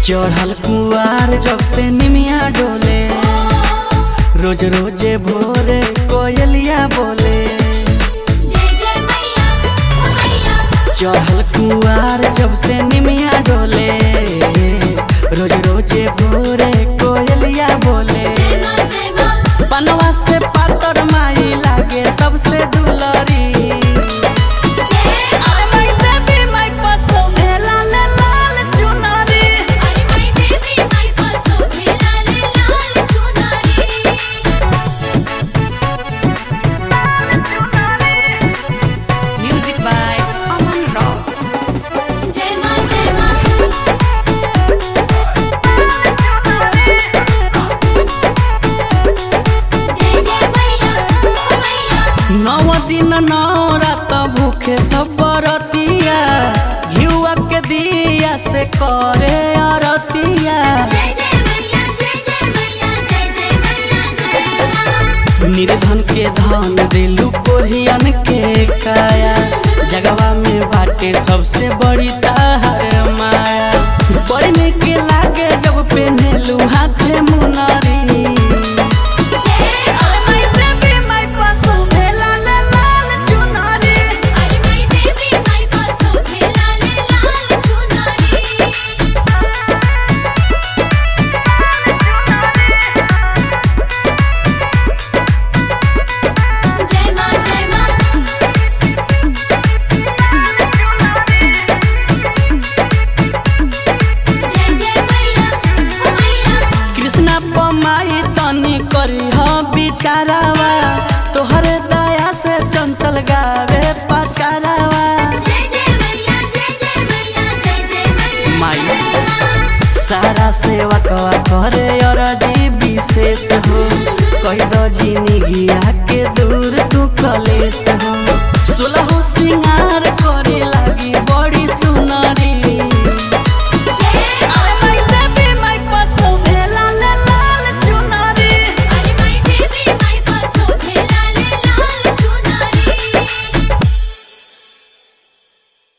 चढ़ल कुआर जब से निमिया डोले रोज रोजे भोरे कोयलिया बोले जय जय मैया ओ मैया चढ़ल कुआर जब से निमिया डोले रोज रोजे भोरे कोयलिया बोले जय माँ जय माँ बनवा से पातर माई लागे सबसे दुलरी जय अरे माई देवी माई पसो भेला ले लाल चुनरी अरे माई देवी माई पासो भेला ले लाल चुनरी Music by Aman Rock. जय माँ जय माँ जय जय मैया ओ मैया नौ दिन नौ रात भूखे सब बरतिया घिउआ के दिया से करे अरतिया जय जय मैया जय जय मैया जय जय मैया जय माँ निर्धन के धन दिलू कोरियन के काया जगवा में बाटे सबसे बड़ी ताहर माया बड़ी निक लागे जब पेनेलू हाथे मुनरी जय अरे माई देवी माई पशु भेला ले लाल चुनरी अरे माई देवी माई पासो भेला ले लाल चुनरी जय माँ जय माँ जय जय मैया ओ मैया कृष्णा पमाई तनी करी ह बिचारावा तोहरे दया से चंचल गावे पचारावा जय जय मैया जय जय मैया जय जय मैया माई। जय माँ। सारा सेवा कवा करे अरजी विशेष हो कही दो जिंदगी के दूर तू कलेश हो सुलह सिंगार कर